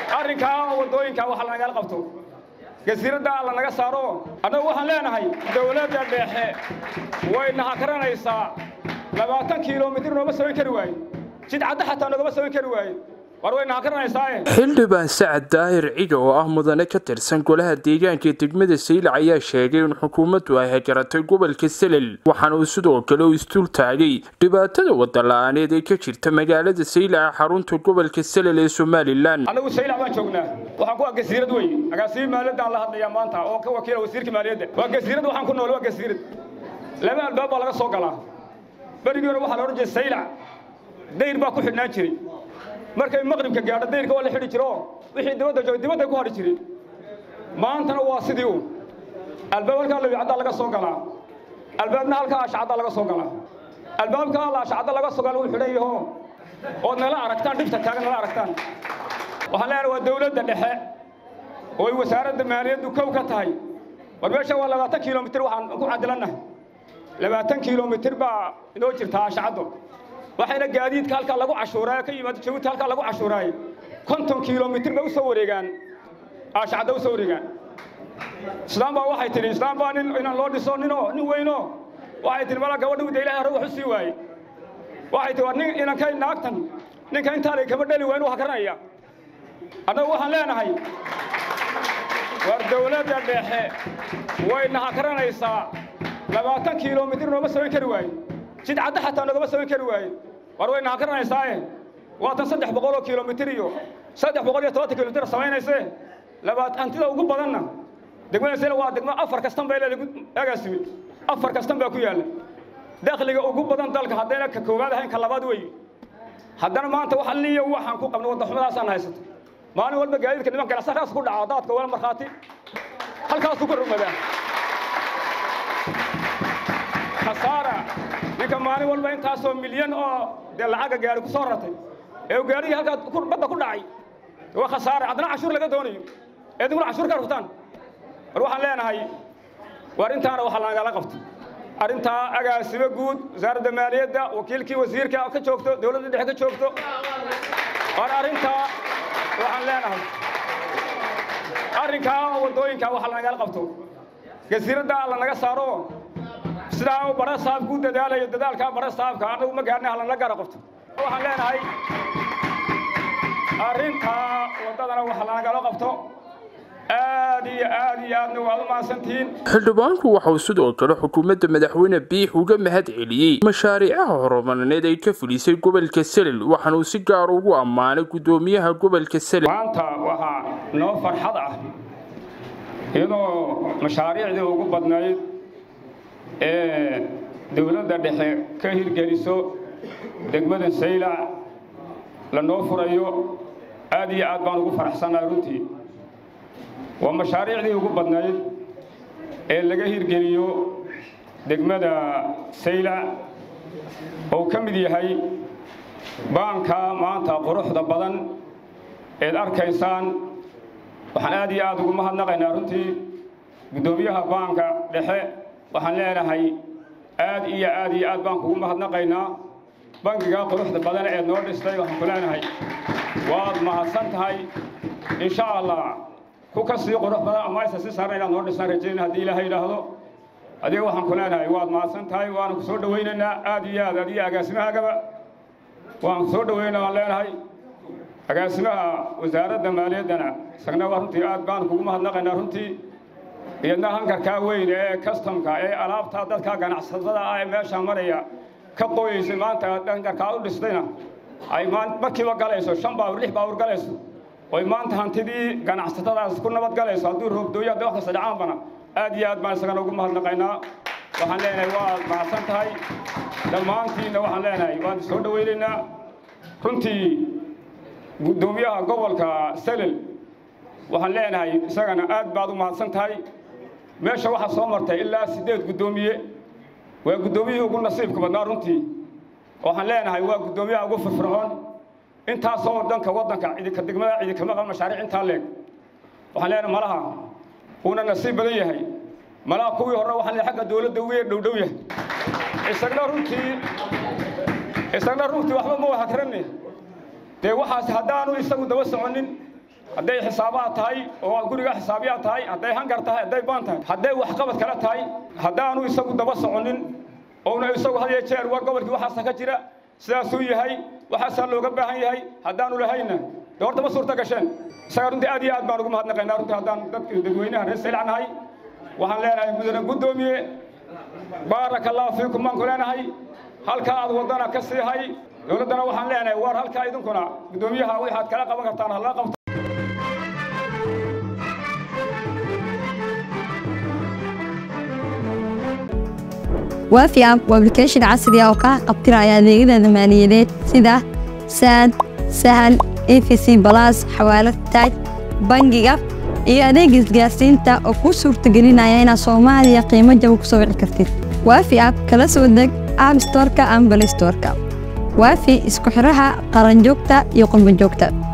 arrinkaa waddooyinkaa waxa lanagala qabto jasiiradda alla naga saaro annagu waxaan leenahay dowladda dhexe wayna hakaranaysaa labaatan kilomitir nooma samayn kari waaye jid cadda xataa noogama samayn kari waaye war wayna hakaranaysaa xildhibaan sacad daahir ciga oo ah mudane ka tirsan golaha deegaanka degmada saylac ayaa sheegay in xukuumaddu ay hajaratay gobolka selel waxaana uu sidoo kale u istul taagay dhibaatada wadala-aaneed ee ka jirta magaalada saylac xarunta gobolka selel ee somalilan annagu saylac baan joognaa waxaan ku waa gasiirad wey agaasimi maaliyadaan la hadlayaa maanta oo ka wakiila wasiirka maaliyadda waa gasiirad waxaan ku nool waa gasiirad laba albaab baa laga soo galaa berigii hore waxaa la odhan jiray saylac dayr baa ku xidhnaan jiray markay maqribka gaadho dayrka waa la xidhi jiro wixii dibadda joogay dibadday ku hadhi jireen maantana waa sidii u albaab halkaa lawicaddaa laga soo galaa albaabna halkaa ashcaddaa laga soo galaa albaabka alla ashcadda laga soo gala wuu xidhan yaho ood nala aragtaan dhibta taagan nala aragtaan waxaan leenahay waa dawladda dhexe oo ay wasaaradda maaliyaddu kow ka tahay war meesha waa labaatan kilomitir waxaan ku cadilannahay labaatan kilomitir baa inoo jirtaa ashcaddo waxayna gaadiidka halkaa lagu cashuuraayo ka yimaado jabuuti halkaa lagu cashuuraayo konton kilomitir bay u soo wareegaan aashacadda u soo wareegaan islaam baa waxay tidhi islaam baa nin inaan loo dhiso ninoo nin weyno waxay tidhi mala gabadha wida ilahay hore wax u sii waaye waxay tidhi war nin inankay naagtan ninka intaalay kama dheli waa inuu hakaranaya annagu waxaan leenahay war dawladda dhexe wayna hakaranaysaa labaatan kilomitir nooma samayn kari waaye jid cadda xataa noogama samayn kari waaye war wayna hakaranaysaa waatan saddex boqol oo kilomitir iyo saddex boqol iyo tobantan kilomitir samaynaysee labaad hantida ugu badanna degmada sela waa degmo afar kastan bay leedahay agaasimi afar kastan baa ku yaalla dakhliga ugu badan dalka haddayna ka koowaad ahayn ka labaad weeye haddana maanta wax alliya waxaan ku qabno waddaxumadaasaan haysato maalin walba gaadiidka nimanka asakaas ku dhaca daadka wala markhaati halkaasuu ka rumadaa khasaara ninka maalin walba intaasoo milyan oo dee lacaga gaari ku soo rartay ee gaarigii halkaa badda ku dhacay waa khasaare haddana cashuur laga doonayo ee idinkuna cashuur ka ruftaan war waxaan leenahay war intaana waxa lagala qabto arrintaa agaasimo guud wasaaradda maaliyadda wakiilkii wasiirka ka joogto dowladda dhexe ka joogto war arrintaa waxaan leenahay arrinkaa waddooyinkaa waxa lagala qabto jasiiradda alla naga saaro sidaa uu bara saabku u dadaalayo dadaalkaa bara saabka annagu ma gaarnay halana gara qabto waxaan leenahay arrintaa waddadana waxa lanagala qabto aad iyo aad iyo aadna waad u mahadsantihiin xildhibaanku waxauu sidoo kale xukuumadda madaxweyne biix uga mahad celiyey mashaariicaha horumarineed ay ka fulisay gobolka selel waxaana uu si gaar ugu ammaanay guddoomiyaha gobolka selel maanta waxaa noo farxad ah iyadoo mashaariicdii ugu badnayd ee dowladda dhexe ka hirgeliso degmada saylac lanoo furayo aad iyo aad baan ugu faraxsannahay runtii waa mashaariicdii ugu badnayd ee laga hirgeliyo degmada saylac oo ka mid yahay baanka maanta quruxda badan eed arkaysaan waxaan aad iyo aad ugu mahadnaqaynaa runtii guddoomiyaha baanka dhexe waxaan leenahay aad iyo aad iyo aad baan kugu mahadnaqaynaa bangigaa quruxda badan eed noo dhistay waxaan ku leenahay waad mahadsan tahay insha allah ku ka sii qurux badan ama aysa si saarna inaad noo dhisaan rajayna haddii ilaahay yidhaahdo adiga waxaan ku leenahay waad mahadsan tahay waana ku soo dhowaynaynaa aad iyo aad adiyo agaasimahaagaba waan soo dhowaynaa waan leenahay agaasimaha wasaaradda maaliyaddana isagna waa runtii aad baan kugu mahadnaqaynaa runtii iyadna hankarkaa weyn ee kastamka ee alaabtaa dadka ganacsatada ah ee meeshaa maraya ka qoyaysay maanta hankarkaa u dhistayna ay markiiba galayso shan baawur lix baawur galayso oy maanta hantidii ganacsatadaas ku nabad galayso hadduu roobdooyo hadda wax kasta dhacaanbana aad iyo aad baan isagana ugu mahadnaqaynaa waxaan leenahay waad mahadsan tahay dhammaantiinna waxaan leenahay waan soo dhowaynaynaa runtii guddoomiyaha gobolka selel waxaan leenahay isagana aad baad u mahadsan tahay meesha waxaa soo martay ilaa siddeed guddoomiye waa guddoomiyihii ugu nasiibka badnaa runtii waxaan leenahay waa guddoomiyaha ugu firfircoon intaasoo dhanka waddanka cidinka degmada cidinkama qaban mashaariic intaa leeg waxaan leenahay malaha uuna nasiib badan yahay malaha kuwii hore waxaan leeyahay xagga dowladda ugu yar dhowdhow yahay isagna runtii isagna runtii waxba ma wahakranne dee waxaas haddaanu isagu daba soconin hadday xisaabaad tahay oo guriga xisaabiyaad tahay hadday hangar tahay hadday baan tahay hadday waxqabad kale tahay haddaanu isagu daba soconin ouna isagu had iyo jeer war gobolkii waxaasa ka jira sidaasuu yahay waxaasaa looga baahan yahay haddaanu lahayna dee horta ma suurta gasheen isaga runtii aad iyo aad baan ugu mahadnaqaynaa runtii haddaan dadka dadweynaha reer saylac nahay waxaan leenahay mudane guddoomiye baaraka allahu fiikum baan ku leenahay halkaa aad waddana ka sii hay dowladdana waxaan leenahay war halkaa idinkuna guddoomiyaha waxaad kala qaban kartaan hala qabto waafi app waa application casri ah oo kaa qabtiraya adeegyada maaliyadeed sida saad sahal efc balas xawaalad taaj bangiga iyo adeega isgaarsiinta oo kuu suurtagelinaya inaad soomaaliya qiimo jaba ku soo wici kartid waafi app kala soo deg app storka ama balay storka waafi isku xidhaha qaranjoogta iyo qurbanjoogta